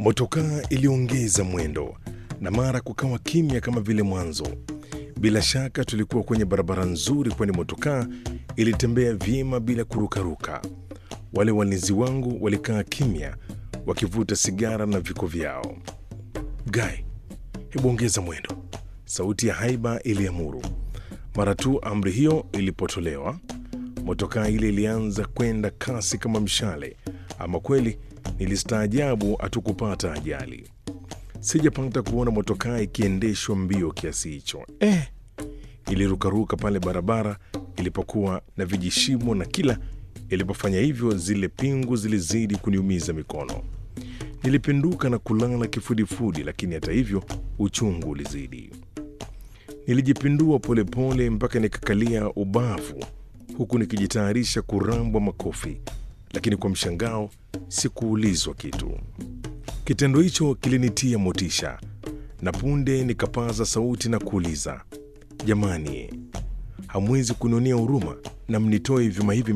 Motokaa iliongeza mwendo na mara kukawa kimya kama vile mwanzo. Bila shaka tulikuwa kwenye barabara nzuri, kwani motokaa ilitembea vyema bila kurukaruka. Wale walinzi wangu walikaa kimya wakivuta sigara na viko vyao. Gai, hebu ongeza mwendo, sauti ya haiba iliamuru. Mara tu amri hiyo ilipotolewa, motokaa ile ilianza kwenda kasi kama mshale. Ama kweli nilistaajabu hatukupata ajali. Sijapata kuona motokaa ikiendeshwa mbio kiasi hicho. Eh, ilirukaruka pale barabara ilipokuwa na vijishimo, na kila ilipofanya hivyo zile pingu zilizidi kuniumiza mikono. Nilipinduka na kulala kifudifudi, lakini hata hivyo uchungu ulizidi. Nilijipindua polepole mpaka nikakalia ubavu, huku nikijitayarisha kurambwa makofi, lakini kwa mshangao sikuulizwa kitu. Kitendo hicho kilinitia motisha, na punde nikapaza sauti na kuuliza, jamani, hamwezi kunionea huruma na mnitoe vyuma hivi